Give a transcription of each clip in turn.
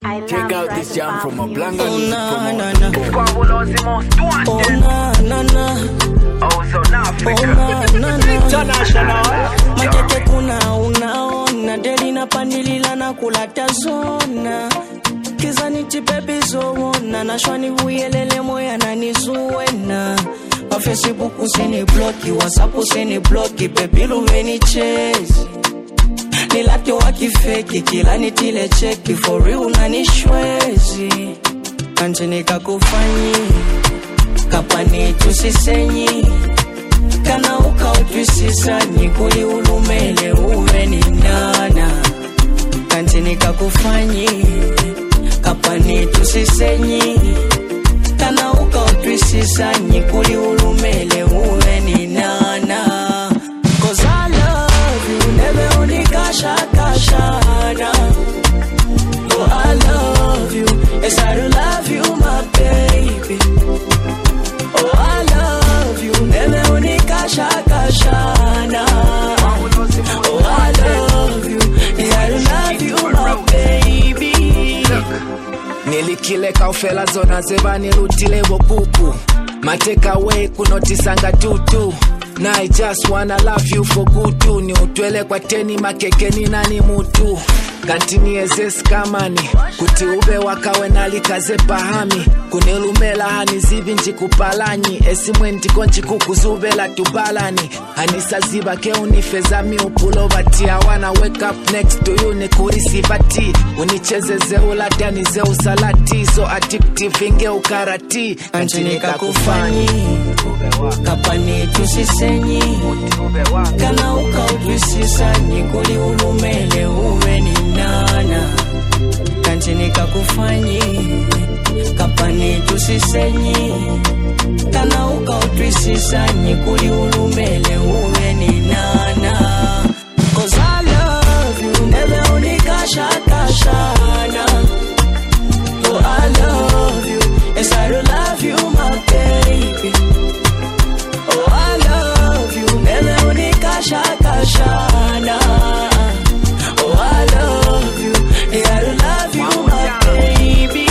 Check out this jam from a Blanca Oh music na na promoter. na. Fabulosi most Oh wanted. na na na. Oh, South Oh Africa. na na na. International. Majeke kuna unaona deli na pandilila na kulata zona kizani tipepi zowona nashwani vuyelele moya nanizuwena wa facebook usini bloki whatsapp usini bloki pepiluveni chezi nilate wakifeki kila nitile cheki for real nanishwezi kanje kakufanyi kapani tusisenyi kana ukautwisisanyi kuli ulumele uwe ni nana kanti nikakufanyi kapani tusisenyi kana ukautwisisanyi kuli ulumele uwe ni nana Cause I love you, never unikashakashana Oh, I love you, yes I do love you, my baby Oh, I love you, never unikashakashana. Oh, I love you, yeah, I love you, my baby. nilikileka ufela zona zevanilutile vokuku mateka we kunotisanga tutu na I just wanna love you for good ni utwele kwa teni makekeni nani mutu kantiniezesi kamani kuti uve wakawe nalikaze pahami kunilumela hanizivi njikupalanyi esimwe ndiko njikukuzuvela tubalani hanisaziva ke unifeza miupulova ti I wanna wake up next to you nikurisiva ti unichezeze ulatanize usalati so addictive inge ukarati Kanti nikakufanyi, kapani tusisenyi, kana ukautwisisanyi, kuli ulumele uwe ni nana. Kanti nikakufanyi, kapani tusisenyi, kana ukautwisisanyi, kuli ulumele uwe ni nana. Cause I love you, never unikashakashana. Oh, I love you. Yes, I do love you, my baby. Oh, I love you. Never unikashakashana. Oh, I love you. Yeah, I do love you, my baby.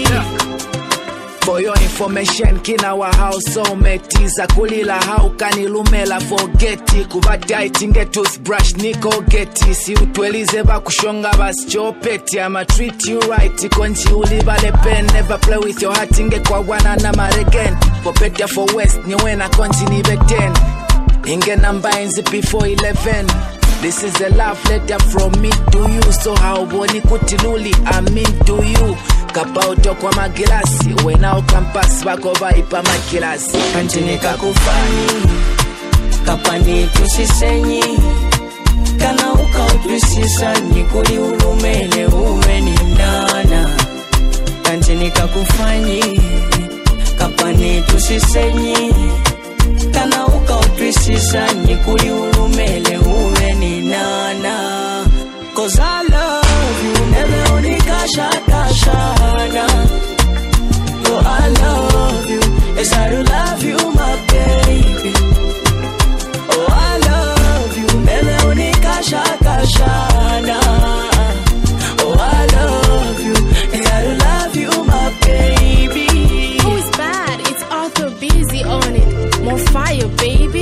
for your information kina wa hausometiza kulila haukanilumela fogeti kuvati aitinge toothbrush nikogeti siutwelize vakushonga vasichopeti ama treat you right konji ulivale pen never play with your heart ingekwawana na maregen for better for west niwena konji nive 10 inge namba enzi before 11 This is a love letter from me to you so hauboni kuti luli I mean to you kapauto kwa magilasi wenao kampasi vako vaipa makilasi Kanti nikakufanyi, kapani tusisenyi, kana ukautwisisanyi, kuli ulumele uwe ni nana. Kanti nikakufanyi, kapani tusisenyi, kana ukautwisisanyi, kuli ulumele uwe ni nana. Cause I love you, never unikashakashana. Oh, I love you. Yes, I do love you, my baby. Oh, I love you. Never unikashakashana. Oh, I love you. Yeah, I do love you, my baby. Who's bad? It's Arthur Busy on it. More fire, baby.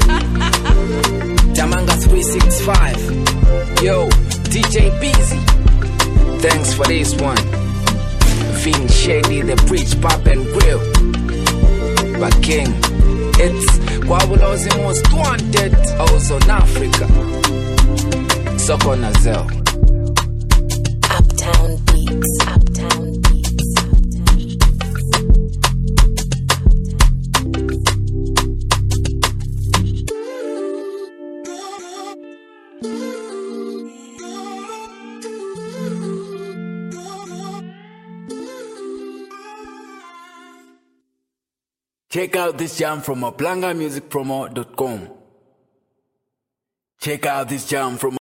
Tamanga 365 Yo DJ Busy Thanks for this one Vin Shady the Bridge Pop and Grill But King It's Kwabulozi most wanted Also in Africa Soko Nazel Uptown Beats. Uptown Beats. Check out this jam from a Musicpromo.com. Check out this jam from